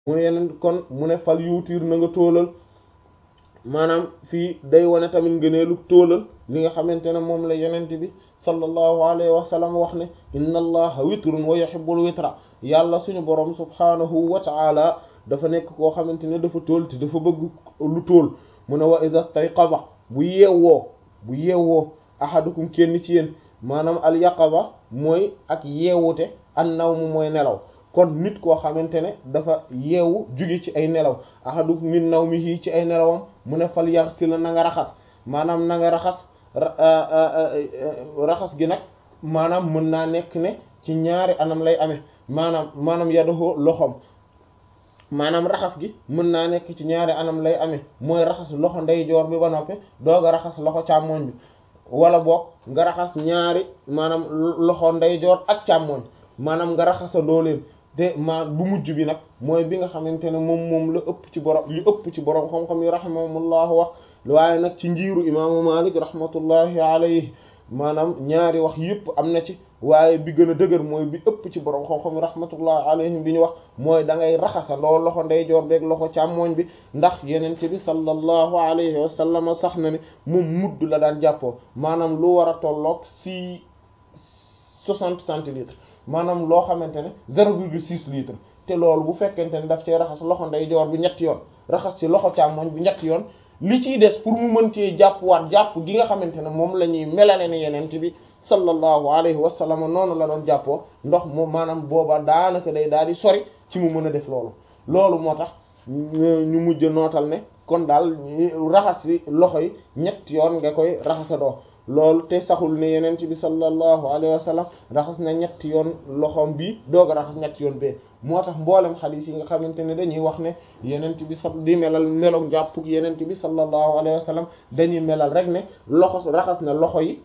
mu ne yeneen kon mu ne fal yuutiir na nga tóolal maanaam fii day wane tamit ngëneelu tóolal li nga xamante ne moom la yenente bi sallallahu alayhi wa sallam wax ne inna allaha witrun wa yuhibbul witra yàlla suñu borom subhanahu wa ta'ala dafa nekk koo xamante ne dafa tóol te dafa bëgg lu tóol mu ne wa idha stayqadha bu yeewoo bu yeewoo ahadukum kenn ci yéen maanaam al yaqadha mooy ak yeewute an nawmu mooy nelaw kon nit koo xamante ne dafa yeewu jóge ci ay nelaw ahadukum min nawmihi ci ay nelawam mu ne fal yaghsil na nga raxas maanaam na nga raxas raxas gi nag maanaam mën naa nekk ne ci ñaari anam lay amee maanaam maanaam yadahu loxoom maanaam raxas gi mën naa nekk ci ñaari anam lay amee mooy raxas loxo ndeyjoor bi ba noppi doog a raxas loxo càmmooñ bi wala boog nga raxas ñaari maanaam loxo ndeyjoor ak càmmooñ maanaam nga raxasandoo leen te ma bu mujj bi nag mooy bi nga xamante ne moom moom la ëpp ci borom li ëpp ci borom xam-xam yi rahimahumullahu wax waaye nag ci njiiru imaamu Malik rahmatullahi alayhi maanaam ñaari wax yëpp am na ci waaye bi gën a dëgër mooy bi ëpp ci borom xam-xam yi rahmatullahi alayhim bi ñu wax mooy da ngay raxasandoo loxo ndeyjoor beeg loxo càmmooñ bi ndax yenente bi sallallahu alayhi wa sallam sax na ne moom mudd la daan jàppoo maanaam lu war a tolloog si soixante centilitres maanaam loo xamante ne zéro virgule six litres te loolu bu fekkente ne daf cee raxas loxo ndeyjoor bi ñetti yoon raxas ci loxo càmmooñ bi ñetti yoon li ciy des pour mu mën cee jàppwaat jàpp gi nga xamante ne moom la ñuy melale ne yenente bi sallallahu alayhi wa sallam noonu la doon jàppoo ndox moom maanaam booba daanaka day daal di sori ci mu mën a def loolu loolu moo tax ñu mujj nootal ne kon daal raxas yi loxo yi ñetti yoon nga koy raxasadoo loolu te saxul ne yeneen ci bi sallallahu alayhi wa sallam raxas na ñetti yoon loxoom bi doog a raxas ñetti yoon bee moo tax mboolem xadiis yi nga xamante ne dañuy wax ne yeneen bi sa di melal meloog jàppug yeneen bi sallallahu alayhi wa sallam dañuy melal rek ne loxo raxas na loxo yi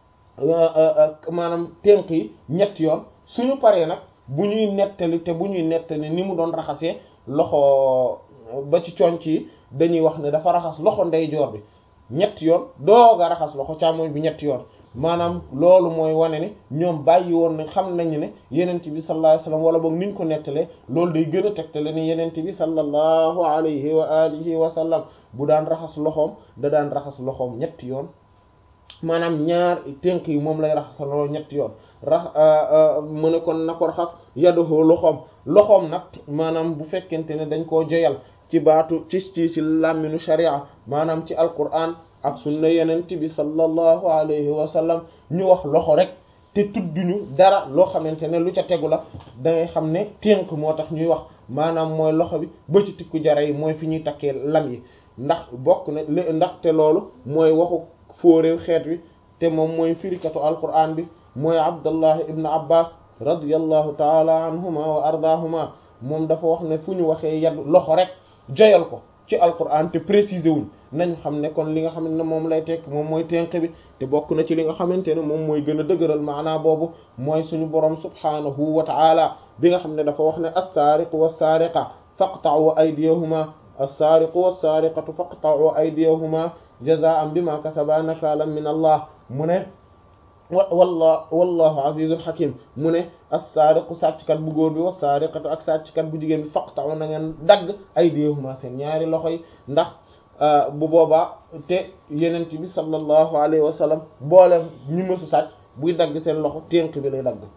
maanaam tenk yi ñetti yoon suñu paree nag bu ñuy nettali te bu ñuy nettali ni mu doon raxasee loxo ba ci conc yi dañuy wax ne dafa raxas loxo ndeyjoor bi ñetti yoon doog a raxas loxo càmmoñ bi ñetti yoon maanaam loolu mooy wane ne ñoom bàyyi woon na xam nañu ne yenent bi sallallahu alayhi wasallam wala boog niñ ko nettalee loolu day gën a tegtale ne yenent bi sallallahu alayhi wa alihi wa sallam bu daan raxas loxoom da daan raxas loxoom ñetti yoon maanaam ñaar tënk yi moom lay raxas loolu ñetti yoon rax mu ne kon na ko raxas yadoxoo loxoom loxoom nag maanaam bu fekkente ne dañ koo joyal ci baatu ci ci ci làmminu sharia maanaam ci alquran ak sunna yenent bi sallallahu alayhi wa sallam ñu wax loxo rek te tudduñu dara loo xamante ne lu ca tegu la da ngay xam ne tënk moo tax ñuy wax maanaam mooy loxo bi ba ci tikku jara yi mooy fi ñuy takkee lam yi ndax bokk na li ndax te loolu mooy waxu fóoréew xeet wi te moom mooy firikatu alquran bi mooy abdullah ibn abbas radiyallahu taala anhuma wa ardahuma moom dafa wax ne fu ñu waxee yad loxo rek joyal ko ci alquran te préciser wuñ nañ xam ne kon li nga xam ne moom lay tekk moom mooy tenq bi te bokk na ci li nga xamante ne moom mooy gën a dëgëral maanaa boobu mooy suñu borom subhanahu wa ta'ala bi nga xam ne dafa wax ne as-sariqu was-sariqa faqta'u aydiyahuma as-sariqu was-sariqatu faqta'u aydiyahuma jaza'an bima kasaba nakalan min allah mu ne walla wallahu azizun hakim mu ne as-sariqu sàcckat bu góor bi was-sariqatu ak sàcckat bu jigéen bi faqta'u na ngeen dagg aydiyahuma seen ñaari loxo yi ndax bu boobaa te yenent bi sallallahu alayhi wa sallam boolem ñu mësu sàcc buy dagg seen loxo ténk bi lay dagg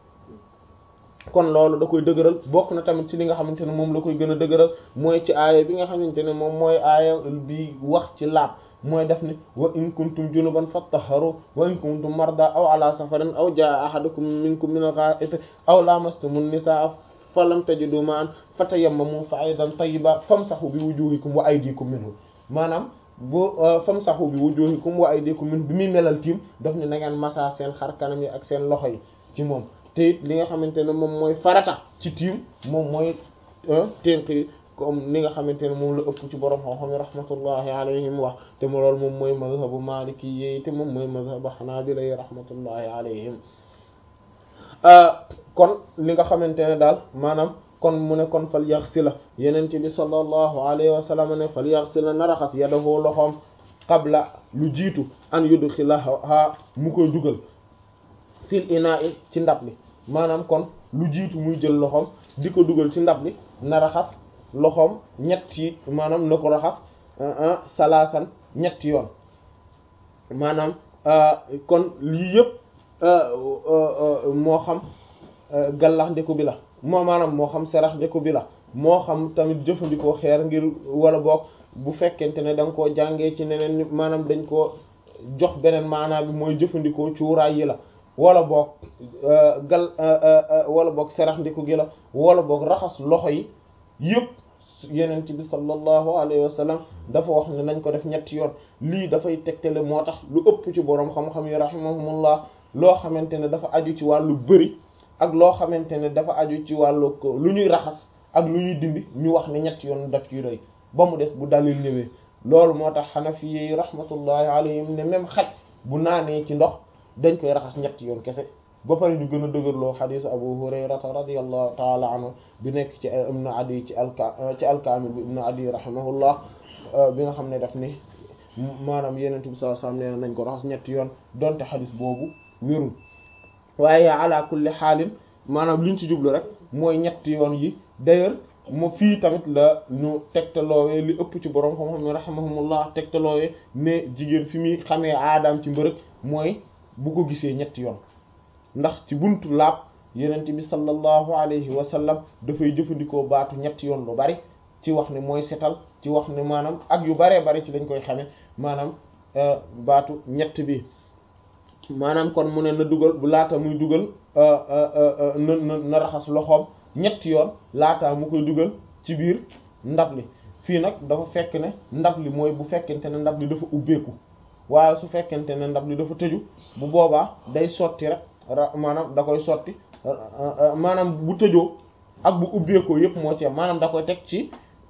kon loolu da koy dëgëral bokk na tamit ci li nga xamante ne moom la koy gën a dëgëral mooy ci aaya bi nga xamante ne moom mooy aaya bi wax ci laab mooy def ni wa in kuntum junuban fattaharu wa in kuntum marda aw ala safarin aw jaa ahadukum minkum min al-gha'it aw lamastumun nisaa falam tajidu ma'an fatayammamu sa'idan tayyiban famsahu bi wujuhikum wa aydikum minhu maanaam bu famsahu bi wujuhikum wa aydikum minhu bi muy melal tiim daf ne na ngeen massa seen xar kanam yi ak seen loxo yi ci moom te it li nga xamante ne moom mooy farata ci tiim moom mooy tenk yi comme ni nga xamante ne moom la ëpp ci borom xam-xam yi rahmatullahi alayhim wax te mu loolu moom mooy mazhabu maliki yi te moom mooy mazhabu hanabila yi rahmatullahi alayhim kon li nga xamante ne daal maanaam kon mu ne kon fal yaxsila yenente bi sallallahu alayhi wa sallam ne fal yaxsila na raxas yadahu loxoom qabla lu jiitu an yudxilaha mu koy dugal fil ina'i ci ndab li maanaam kon lu jiitu muy jël loxoom di ko dugal ci ndab li na raxas loxoom ñetti maanaam na ko raxas salaasan ñetti yoon maanaam kon lii yëpp moo xam gallax ndeku bi la moo maanaam moo xam serax ndeku bi la moo xam tamit jëfandikoo xeer ngir wala boog bu fekkente ne da nga koo jàngee ci neneen maanaam dañ koo jox beneen maanaa bi mooy jëfandikoo cuuraay yi la wala boog gal wala boog serax ndiku gi la wala boog raxas loxo yi yëpp yeneen bi sallallahu alayhi wa sallam dafa wax ne nañ ko def ñetti yoon lii dafay tegtale moo tax lu ëpp ci boroom xam-xam yi rahimahumullah loo xamante ne dafa aju ci wàllu bëri ak loo xamante ne dafa aju ci wàllu lu ñuy raxas ak lu ñuy dindi ñu wax ne ñetti yoon daf ciy doy ba mu des bu dalil ñëwee loolu moo tax xanafi yi rahmatullahi alayhim ne même xaj bu naanee ci ndox dañ koy raxas ñetti yoon kese ba pare ñu gën a dëgërloo xadiis abu hurayrata radiallahu taala anhu bi nekk ci ibnu adi ci alka ci alkaamil bi ibnu adi rahimahullah bi nga xam ne daf ni maanaam yeneen bi sallallahu alayhi wasallam nee nañ ko raxas ñetti yoon donte xadiis boobu wérul waaye ala kulli xaalin maanaam liñ ci jublu rek mooy ñetti yoon yi d'ailleurs mo fii tamit la ñu tegtaloowee li ëpp ci borom xam-xam ne rahimahumullah tegtaloowee ne jigéen fi muy xamee aadaam ci mbërëg mooy bu ko gisee ñetti yoon ndax ci buntu laab yenent bi sallallahu alayhi wa sallam dafay jëfandikoo baatu ñetti yoon lu bari ci wax ne mooy setal ci wax ne maanaam ak yu baree bari ci lañ koy xame maanaam baatu ñett bi maanaam kon mu ne na dugal bu laata muy dugal na na na raxas loxoom ñetti yoon laataa mu koy dugal ci biir ndab li fii nag dafa fekk ne ndab li mooy bu fekkente ne ndab li dafa ubbeeku waaye su fekkente ne ndab li dafa tëju bu boobaa day sotti rek maanaam da koy sotti maanaam bu tëjoo ak bu ubbeekoo yépp moo ci am maanaam da koy teg ci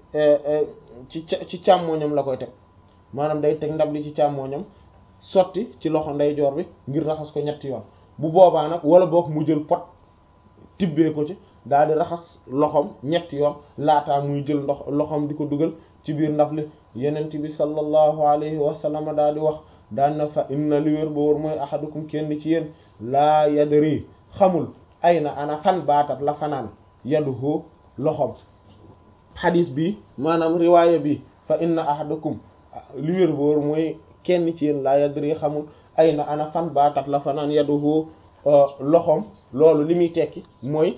ci ci càmmooñam la koy teg maanaam day teg ndab li ci càmmooñam sotti ci loxo ndeyjoor bi ngir raxas ko ñetti yoon bu boobaa nag wala boog mu jël pot tibbee ko ci daal di raxas loxoom ñetti yoon laataa muy jël ndox loxoom di ko dugal ci biir ndab li yenent bi sallallahu alayhi wa sallam daal di wax daan na fa inna li wér ba wóor mooy ahadukum kenn ci yéen laa yadri xamul ay na ana fan baatat la fanaan yaduhu loxoom xadis bi maanaam riwaaya bi fa inna ahadakum li wér ba wóor mooy kenn ci yéen laa yadri xamul ay na ana fan baatat la fanaan yaduhu loxoom loolu li muy tekki mooy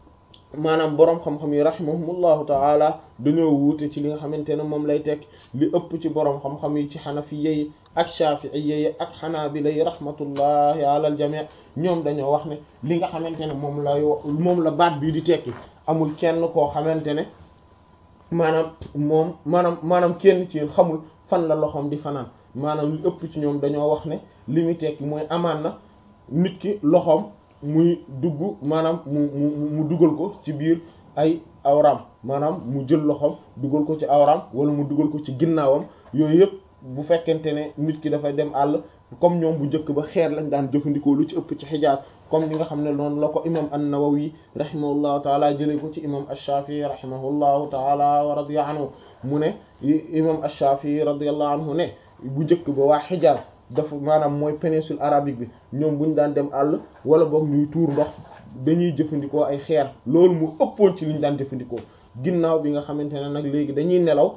maanaam boroom xam-xam yi rahimahumullahu taala dañoo wuute ci li nga xamante ne moom lay tekki li ëpp ci boroom xam-xam yi ci xanafiya yi ak shafi'iyya yi ak xanaabila yi rahmatullahi ala al jami' ñoom dañoo wax ne li nga xamante ne moom lay moom la baat bii di tekki amul kenn koo xamante ne maanaam moom maanaam maanaam kenn ci yéen xamul fan la loxoom di fanaan maanaam li ëpp ci ñoom dañoo wax ne li muy tekki mooy amaan na nit ki loxoom muy dugg maanaam mu mu mu dugal ko ci biir ay awram maanaam mu jël loxoom dugal ko ci awram wala mu dugal ko ci ginnaawam yooyu yëpp bu fekkente ne nit ki dafay dem àll comme ñoom bu njëkk ba xeer lañ daan jëfandikoo lu ci ëpp ci xijaas comme ni nga xam ne noonu la ko imam an-Nawawi rahimahullahu taala jëlee ko ci imam ash-Shafi'i rahimahullahu taala wa radiya anhu mu ne imam ash-Shafi'i radiyallahu anhu ne bu njëkk ba waa xijaas dafa maanaam mooy péninsule arabique bi ñoom bu ñu daan dem àll wala boog ñuy tuur ndox dañuy jëfandikoo ay xeer loolu mu ëppoon ci li ñu daan jëfandikoo ginnaaw bi nga xamante ne nag léegi dañuy nelaw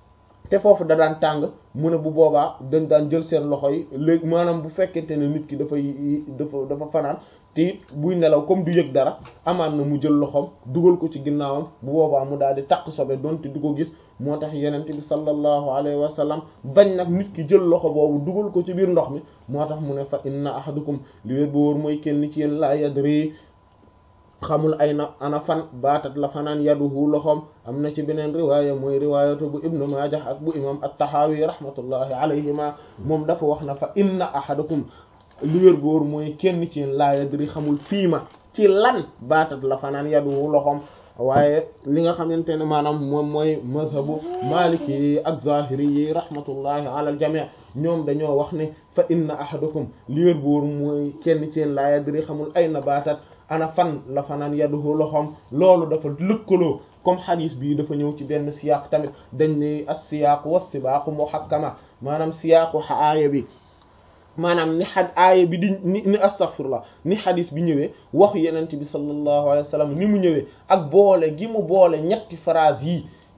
te foofu da daan tàng mu ne bu boobaa dañ daan jël seen loxo yi léegi maanaam bu fekkente ne nit ki dafay dafa dafa fanaan te it buy nelaw comme du yëg dara amaan na mu jël loxoom dugal ko ci ginnaawam bu boobaa mu daal di takk sobe donte du ko gis moo tax yenent bi sallallahu alayhi wa sallam bañ nag nit ki jël loxo boobu dugal ko ci biir ndox mi moo tax mu ne fa inna ahadukum li wér ba wóor mooy kenn ci yéen laa yadri xamul ay na ana fan baatat la fanaan yaduhu loxoom am na ci beneen riwaaya mooy riwaayatu bu ibnu maajah ak bu imam at-tahawi rahmatullahi alayhima moom dafa wax na fa inna ahadakum li wér góor mooy kenn ci laa yadri xamul fii ma ci lan baatat la fanaan yaduhu loxoom waaye li nga xamante ne maanaam moom mooy mazhabu maliki yi ak zahiri yi rahmatullahi ala al jami' ñoom dañoo wax ne fa inna ahadakum li wér góor mooy kenn ci laa yadri xamul ay na baatat ana fan la fanaan yaduhu loxoom loolu dafa lëkkaloo comme xadis bii dafa ñëw ci benn siyaaq tamit dañ ne as-siyaaq was-sibaaqu muhakkama maanaam siyaaqu aaya bi maanaam ni xad aaya bi di ni ni astaghfirullah ni xadis bi ñëwee waxu yenent bi sallallahu alayhi wa sallam ni mu ñëwee ak boole gi mu boole ñetti phrase yi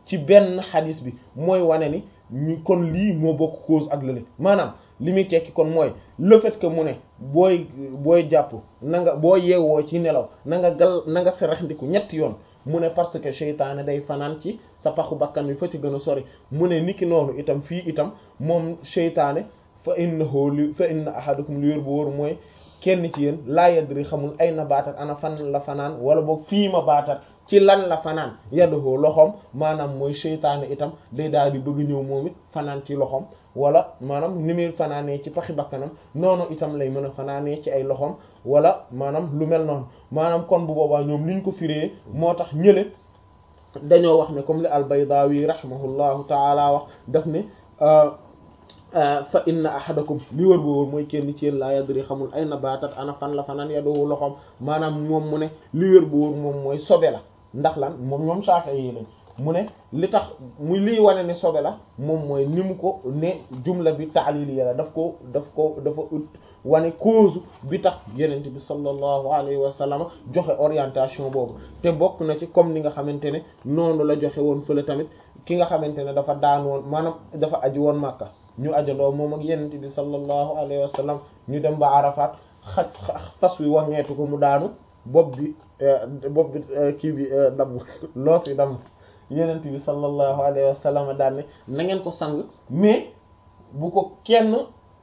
ci benn xadis bi mooy wane ni ñu kon lii moo bokk cause ak lële maanaam li muy tekki kon mooy le fait que mu ne booy booy jàpp na nga boo yeewoo ci nelaw na nga gal na nga seraxndiku ñetti yoon mu ne parce que seytaane day fanaan ci sa paxu bakkan bi fa ci gën a sori mu ne niki noonu itam fii itam moom seytaane fa innahu li fa inna ahadakum li wér bu wóor mooy kenn ci yéen laa yadri xamul ay na baatat ana fan la fanaan wala boog fii ma baatat ci lan la fanaan yadduhoo loxoom maanaam mooy seytaane itam day daal di bëgg ñëw moom it fanaan ci loxoom wala maanaam ni muy fanaanee ci paxi bakkanam noonu itam lay mën a fanaanee ci ay loxoom wala maanaam lu mel noonu maanaam kon bu boobaa ñoom liñ ko firee moo tax ñële dañoo wax ne comme li al-Baydawi rahimahullahu taala wax daf ne fa inna ahadakum li wër boobu mooy kenn ci yéen laa yadri xamul ay na baatat ana fan la fanaan yadoo loxoom maanaam moom mu ne li wër boobu moom mooy sobe la ndax lan moom ñoom Shafi'i yi lañ mu ne li tax muy liy wane ne sobe la moom mooy ni mu ko ne jumla bi ta'liliya la daf ko daf ko dafa ut wane cause bi tax yenente bi sallallahu alayhi wa sallam joxe orientation boobu te bokk na ci comme ni nga xamante ne noonu la joxe woon fële tamit ki nga xamante ne dafa daan woon maanaam dafa aji woon Makka ñu ajandoo moom ak yenente bi sallallahu alayhi wa sallam ñu dem ba Arafat xaj fas wi waŋeetu ko mu daanu bopp bi bopp bi kii bi damm loos yi damm yenent bi sallallahu alayhi wa sallam daan ne na ngeen ko sang mais bu ko kenn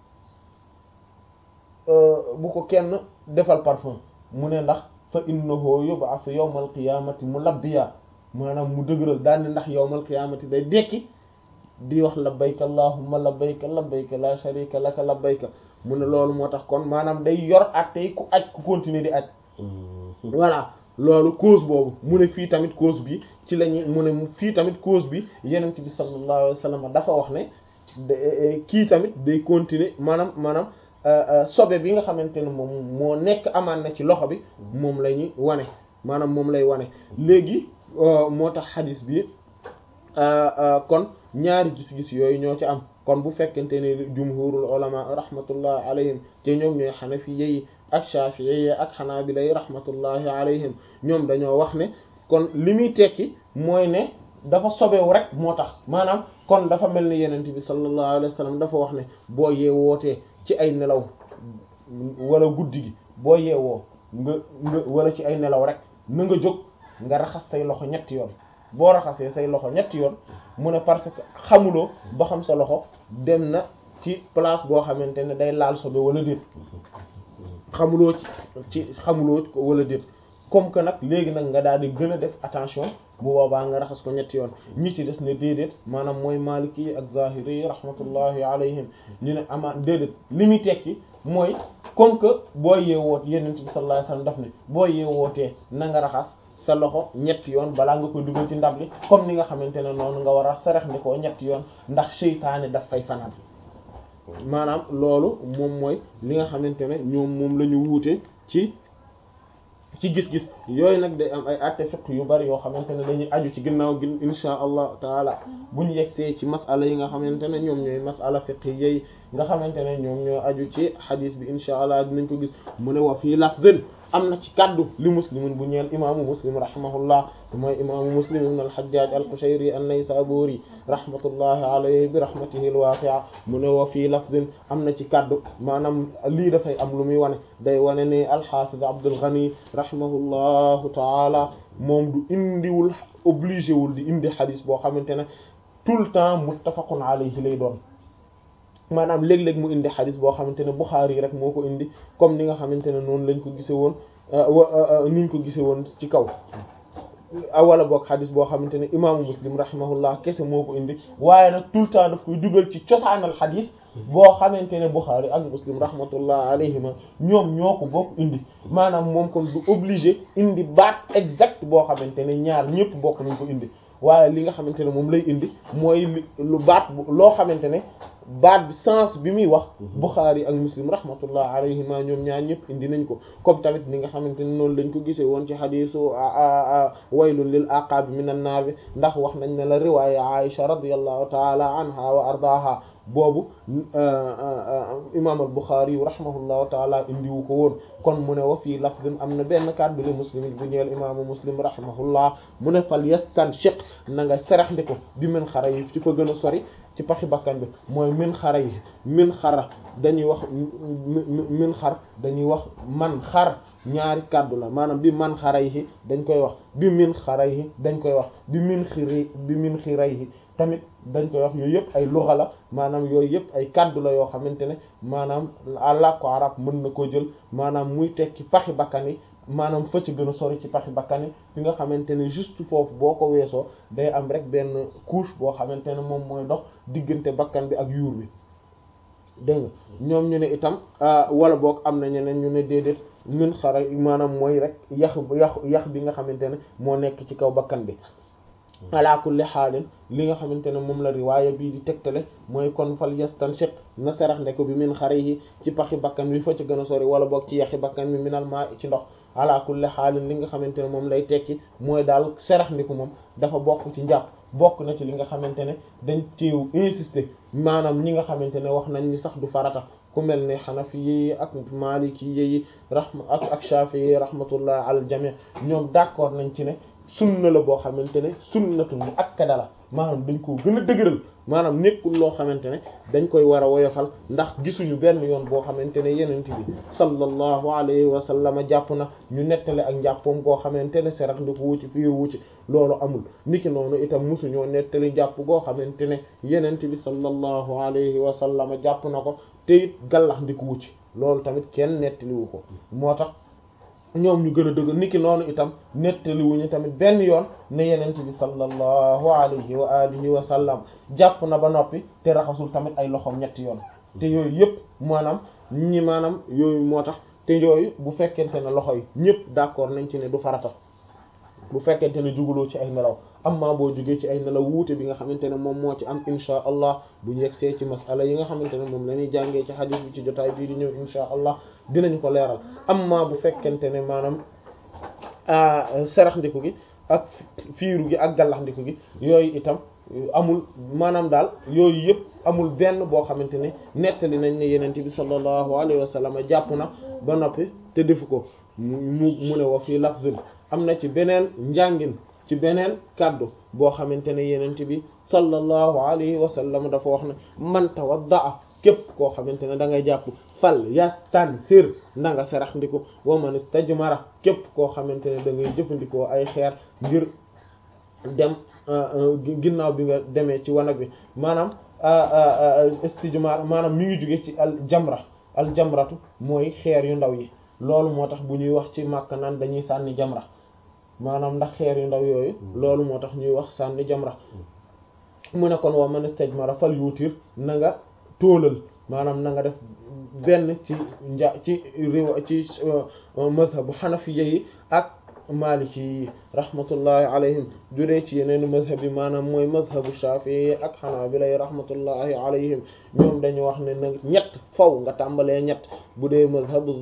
bu ko kenn defal parfum mu ne ndax fa innahu yub'athu yawmal qiyamati mulabbiya maanaam mu dëgëral daan ne ndax yawmal qiyamati day dekki di wax labbayka allahumma labbayka labbayka la sharika laka labbayka mu ne loolu moo tax kon maanaam day yor ak tey ku aj ku continuer di aj voilà loolu cause boobu mu ne fii tamit cause bi ci la ñuy mu ne fii tamit cause bi yenent bi sallallahu alayhi wa sallam dafa wax ne kii tamit day continuer maanaam maanaam sobe bi nga xamante ne moom moo nekk amaan na ci loxo bi moom la ñuy wane maanaam moom lay wane léegi moo tax xadis bi kon ñaari gis-gis yooyu ñoo ci am kon bu fekkente ne jumhurul ulama rahmatullah alayhim te ñoom ñooy xanafi yi ak shafi'i yi ak xanaabila yi rahmatullahi alayhim ñoom dañoo wax ne kon li muy tekki mooy ne dafa sobewu rek moo tax maanaam kon dafa mel ni yenent bi sallallahu alayhi wa sallam dafa wax ne boo yeewootee ci ay nelaw wala guddi gi boo yeewoo nga nga wala ci ay nelaw rek na nga jóg nga raxas say loxo ñetti yoon boo raxasee say loxo ñetti yoon mu ne parce que xamuloo ba xam sa loxo dem na ci place boo xamante ne day laal sobe wala déet xamuloo ci ci xamuloo ko wala déet comme que nag léegi nag nga daal di gën a def attention bu boobaa nga raxas ko ñetti yoon ñi ci des ne déedéet maanaam mooy maliki yi ak zahiri yi rahmatullahi alayhim ñu ne ama déedéet li muy tekki mooy comme que boo yeewoot yenent bi sallallahu alayhi wasallam daf ne boo yeewootee na nga raxas sa loxo ñetti yoon balaa nga koy dugal ci ndab li comme ni nga xamante ne noonu nga war a sarax ni ko ñetti yoon ndax seytaane daf fay fanaan maanaam loolu moom mooy li nga xamante ne ñoom moom la ñu wuute ci ci gis-gis yooyu nag day am ay atte fiqh yu bari yoo xamante ne dañuy aju ci ginnaaw gi insha allah taala bu ñu yegsee ci masala yi nga xamante ne ñoom ñooy masala fiqh yi nga xamante ne ñoom ñoo aju ci xadis bi insha allah dinañ ko gis mu ne wa fii lafzin am na ci kaddu li muslimin bu ñeel imaamu muslim rahimahullah mooy imaamu muslim ibn al-hajjaj al-qushayri an-naysaburi rahmatullahi alayhi bi rahmatihi al-wasi'a mu ne wa fii lafzin am na ci kaddu maanaam lii dafay am lu muy wane day wane ne al-hafiz Abdul Ghani rahimahullahu taala moom du indiwul obligé wul di indi xadis boo xamante ne tout le temps muttafaqun alayhi lay doon maanaam léeg-léeg mu indi xadis boo xamante ne Bukhari yi rek moo ko indi comme ni nga xamante ne noonu lañ ko gise woon niñ ko gise woon ci kaw wala boog xadis boo xamante ne imaamu Muslim rahimahullah kese moo ko indi waaye nag tout le temps daf koy dugal ci cosaanal xadis boo xamante ne Bukhari ak Muslim rahmatullah alayhima ñoom ñoo ko bokk indi maanaam moom kon du obligé indi baat exact boo xamante ne ñaar ñëpp bokk nañ ko indi waaye li nga xamante ne moom lay indi mooy lu baat loo xamante ne baat bi sens bi muy wax Bukhari ak Muslim rahmatullah alayhima ñoom ñaar ñëpp indi nañ ko comme tamit ni nga xamante ne noonu lañ ko gisee woon ci xadiisu waylun lil aqaabi minan naar bi ndax wax nañ ne la riwaaya Aisha radiyallahu taala anha wa ardaaha boobu imam al Bukhari yu rahimahullahu taala indiwu ko woon kon mu ne wa fii lafdin am na benn kàddu li muslim bu ñeel imaamu muslim rahimahullah mu ne fal yastanshiq na nga serax ndi ko bi min xara yi ci ko gën a sori ci paxi bakkan bi mooy min xara yi min xara dañuy wax min xar dañuy wax man xar ñaari kàddu la maanaam bi man xara yi dañ koy wax bi min xara yi dañ koy wax bi min xiri bi min xiray yi tamit dañ koy wax yooyu yëpp ay luxa la maanaam yooyu yëpp ay kaddu la yoo xamante ne maanaam làkku arab mën na koo jël maanaam muy tekki paxi bakkan yi maanaam fa ci gën a sori ci paxi bakkan yi fi nga xamante ne juste foofu boo ko weesoo day am rek benn couche boo xamante ne moom mooy dox diggante bakkan bi ak yuur bi dégg nga ñoom ñu ne itam wala boog am na ñeneen ñu ne déedéet min xara maanaam mooy rek yax yax yax bi nga xamante ne moo nekk ci kaw bakkan bi ala kulli xaalin li nga xamante ne moom la riwaaya bii di tegtale mooy kon fal yastanshiq na serax ndeko bi min xare yi ci paxi bakkan bi fa ci gën a sori wala boog ci yaxi bakkan bi minal maa ci ndox ala kulli xaalin li nga xamante ne moom lay tekki mooy daal serax ndiku moom dafa bokk ci njàpp bokk na ci li nga xamante ne dañ ciw insister maanaam ñi nga xamante ne wax nañ ni sax du farata ku mel ne xanafi yi ak maliki yi rahma ak ak shafi yi rahmatullah al jami ñoom d'accord nañ ci ne sunna la boo xamante ne sunnatu mu akkada la maanaam dañ koo gën a dëgëral maanaam nekkul loo xamante ne dañ koy war a woyofal ndax gisuñu benn yoon boo xamante ne yenent bi sallallahu alayhi wa sallam jàpp na ñu nettale ak njàppoom goo xamante ne serax ndi ko wucci fii wucci loolu amul niki noonu itam musuñoo nettali jàpp goo xamante ne yenent bi sallallahu alayhi wa sallam jàpp na ko te it gallax ndi ko wucci loolu tamit kenn nettaliwu ko moo tax ñoom ñu gën a dëgg niki noonu itam nettaliwuñu tamit benn yoon ne yenent bi sallallahu alayhi wa alihi wa sallam jàpp na ba noppi te raxasul tamit ay loxoom ñetti yoon te yooyu yëpp maanaam ñi maanaam yooyu moo tax te yooyu bu fekkente ne loxo yi ñëpp d'accord nañ ci ne du farata bu fekkente ne juguloo ci ay nelaw amma boo jugee ci ay nelaw wuute bi nga xamante ne moom moo ci am insha allah bu ñu yegsee ci masala yi nga xamante ne moom la ñuy jàngee ci hadith bi ci jotaay bii di ñëw insha allah dinañu ko leeral amma bu fekkente ne maanaam serax ndiku gi ak fiiru gi ak gallax ndiku gi yooyu itam amul maanaam daal yooyu yëpp amul benn boo xamante ne nettali nañ ne yenent bi sallallahu alayhi wa sallam jàpp na ba noppi te defu ko mu mu ne wa fii lafzin am na ci beneen njàngin ci beneen kàddu boo xamante ne yenent bi sallallahu alayhi wa sallam dafa wax ne man tawaddaa képp koo xamante ne da ngay jàpp fal yastansir na nga serax ndiku wa man istajmara képp koo xamante ne da ngay jëfandikoo ay xeer ngir dem ginnaaw bi nga demee ci wanag bi maanaam istijmar maanaam mi ngi jóge ci al jamra al jamratu mooy xeer yu ndaw yi loolu moo tax bu ñuy wax ci màkk naan dañuy sànni jamra maanaam ndax xeer yu ndaw yooyu loolu moo tax ñuy wax sànni jamra mu ne kon wa man istajmara fal yuutir na nga tóolal maanaam na nga def benn ci nja ci riwa ci mazhabu xanafiya yi ak maliki yi rahmatullahi alayhim juree ci yeneen mazhab yi maanaam mooy mazhabu shafii yi ak xanaabila yi rahmatullahi alayhim ñoom dañu wax ne nag ñett faw nga tàmbalee ñett bu dee mazhabu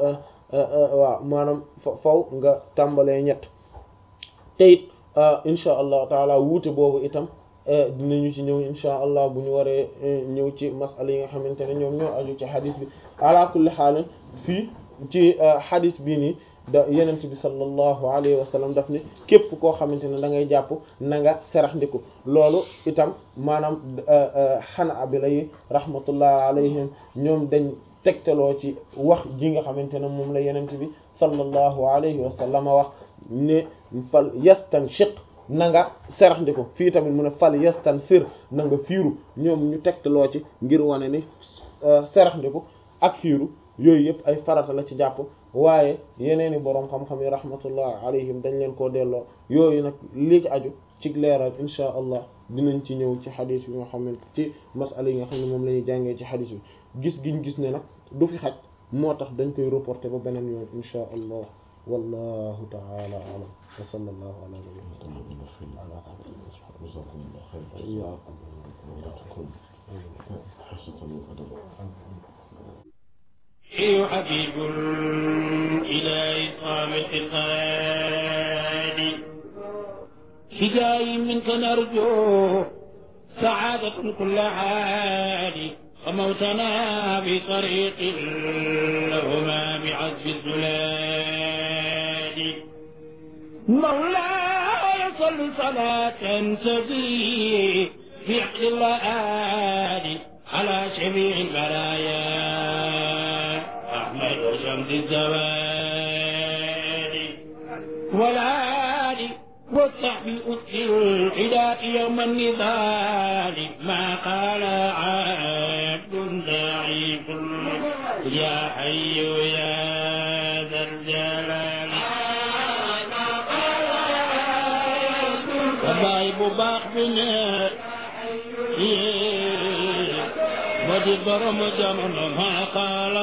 waaw maanaam faw nga tàmbalee ñett te it insha allahu taala wuute boobu itam dinañu ci ñëw insha allah bu ñu waree ñëw ci masala yi nga xamante ne ñoom ñoo aju ci xadis bi ala kulli xaal fii ci xadis bii nii da yenent bi sallallahu alayhi wa sallam daf ni képp koo xamante ne da ngay jàpp na nga serax ndiku loolu itam maanaam xana bi lay rahmatullah alayhim ñoom dañ tegtaloo ci wax ji nga xamante ne moom la yenent bi sallallahu alayhi wa sallam wax ne fal yastanshiq na nga serax ndiku fii tamit mu ne fal yastansir na nga fiiru ñoom ñu tegtaloo ci ngir wane ni serax ndiku ak fiiru yooyu yëpp ay farata la ci jàpp waaye yeneeni boroom xam-xam yi rahmatullah alayhim dañ leen koo delloo yooyu nag lii ci aju ci leeral insha allah dinañ ci ñëw ci xadis bi nga xam ne ci masala yi nga xam ne moom la ñuy jàngee ci xadis bi gis giñ gis ne nag du fi xaj moo tax dañ koy reporter ba beneen yoon insha allah wallahu taala alam wa sallallahu ala nabiyyina حبيب إلى إقامة القرآن هداي منك نرجو سعادة كل حال وموتنا بطريق لهما بعزف الزلال مولاي صل صلاة تزيد في عقل الله على شفيع البرايا أحمد شمس الزوال والآل والصحب أسر العداء يوم النضال ما قال عبد ضعيف يا حي يا ذا الجلال الضعيف باق بنا ودي برم جمن ما قال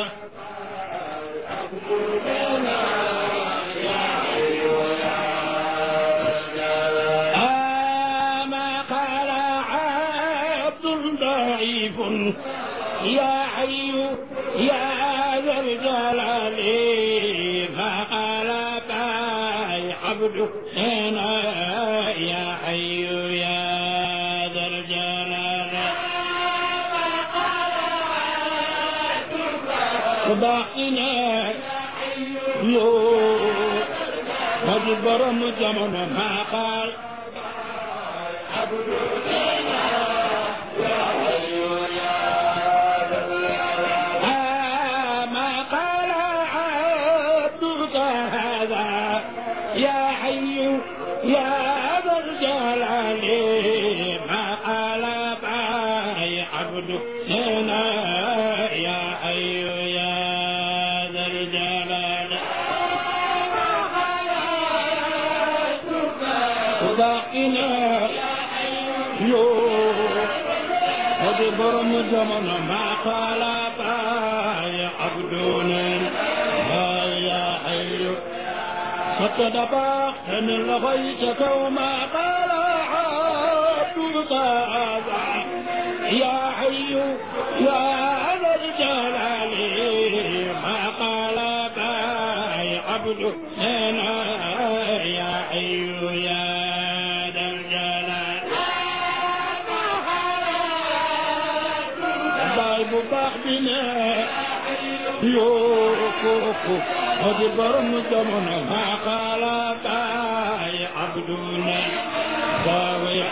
ما قال عبد ضعيف يا حي يا ذا الجلال ما قال باي عبد هنا يا حي يا ذا الجلال باقنا يو قد برم جمعنا ما قال آه ما قال عبدك هذا يا حي يا ذا الجلال ما قال باي عبد هنا يا حي يا ذا الجلال باقنا يو قد برم زمن ما قال باي عبدنا يا حي فقد باخن لغيتك وما قال عبدك هذا يا حي يا ذا الجلال ما قال باي عبد هنا يا حي يا ذا الجلال بايب باخدنا يوكوكو قد برم زمن ما قال باي عبدنا باوي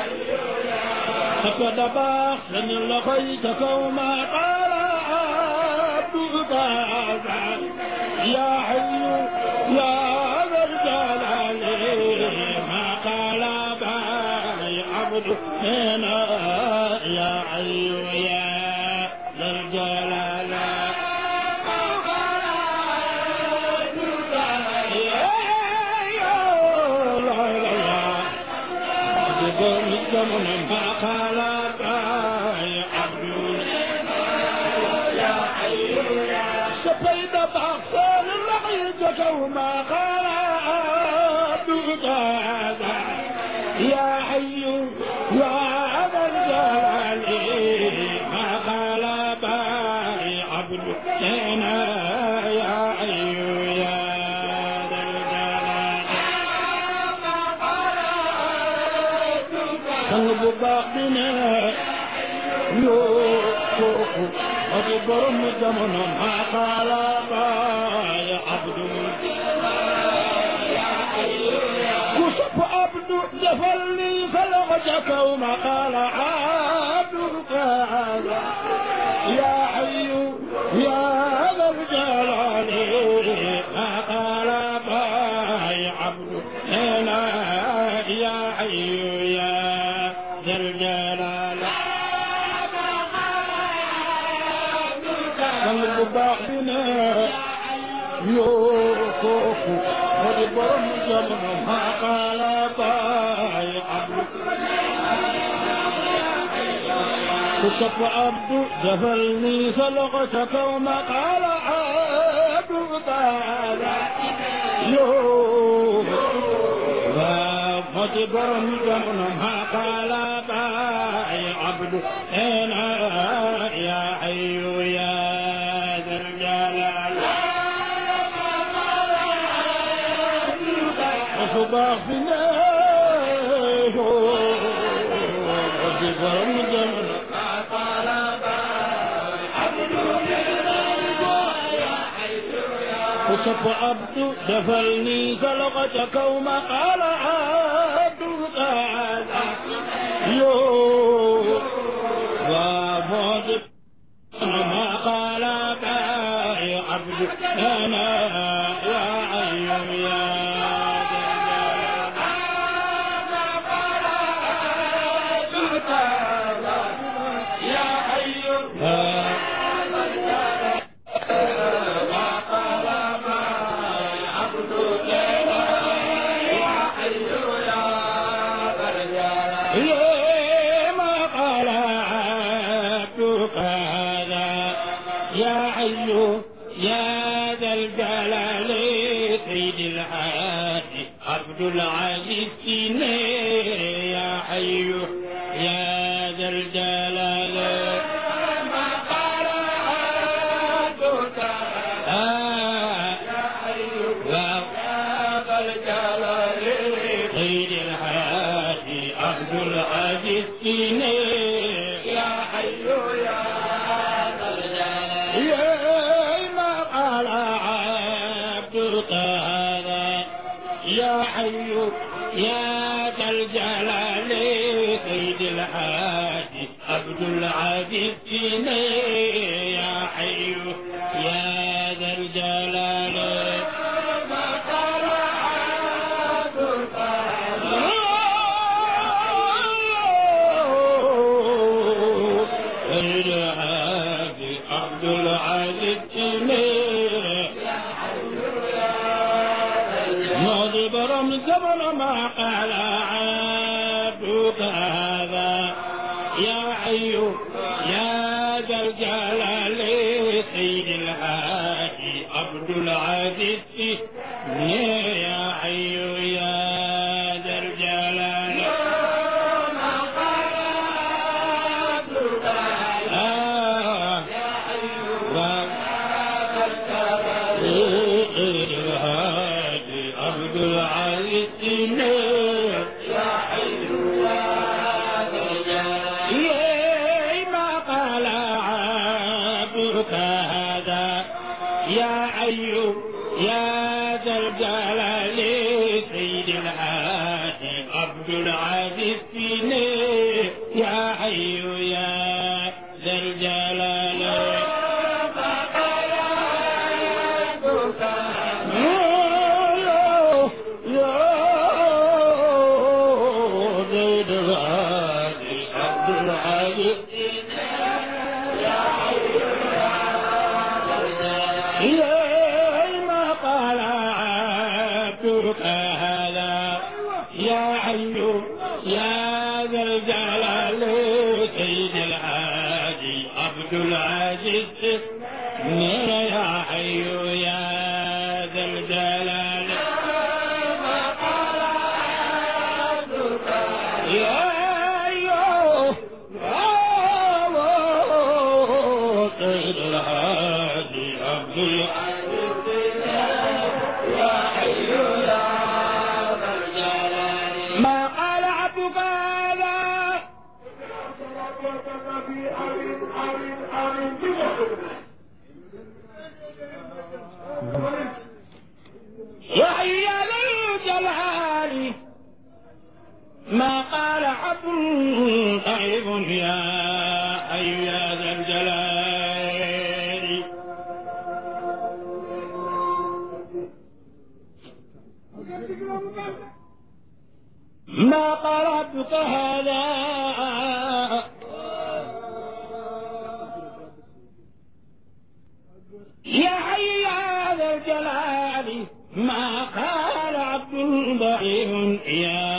فقد باخن لغيتك وما قال عبدك هذا يا حي يا ذا الجلال ما قال باي عبد هنا يا حي يا ذا الجلال من ما قال باي عبد سبيد بحصان لقيتك وما قال عبدك هذا يا حي يا ذا الجلال ما قال باي عبد هنا يا حي يا ذا الجلال قلب باقنا يوكوكو أكبر مدمنا ما قال باي عبد كشف عبد جفلني فلغتك وما قال عبدك هذا يا حي يا ذا الجلال ما قال باي عبد هنا يا حي يا ذا الجلال قلب بعضنا يوكوكو ودبرم جمنا ما قال باي عبد كشف عبد جفلني سلغتك وما قال عبد تعالى يو فجبر جمنا ما قال باي عبد أنا يا حي يا ذا الجلال أصبح في الله بفرم جمل وصف عبد دفلني سلقة كوما قال عبد قال يو وفوز ما قال باي عبد انا يا عيم يا يا حي ما قال عبدك هذا يا حي يا ذا الجلال سيد الحياة عبد العزيز يا حي يا ذا الجلال ما قال عبدك آه يا سيد الحياة عبد العزيز يا حي يا ما قال عبدك هذا يا حي يا ذا الجلال سيد الحاج عبد العزيز يا حي يا ذا الجلال ما قال سيد الحاج عبد العزيز نضرب رمز من ما قال عبدك هذا يا حي يا ذا الجلال سيد الحاج عبد العزيز يا حي يا ذا الجلال آه الهادي عبد العزيز يا حي يا ما قال عبدك هذا يا حي يا ذا الجلال سيد الهادي عبد العزيز يا حي يا ذا الجلال ما قال عبدك هذا يا حي يا ذا الجلال سيد الهادي عبد العزيز يا حي يا ذا الجلال يا أيوه يا سيد الهادي عبد ما قال عبدك هذا وحي ذا الجلال ما قال عبد طيب يا أي يا ذا الجلال ما قال عبدك هذا يا حي يا ذا الجلال ما قال عبد ضعيف يا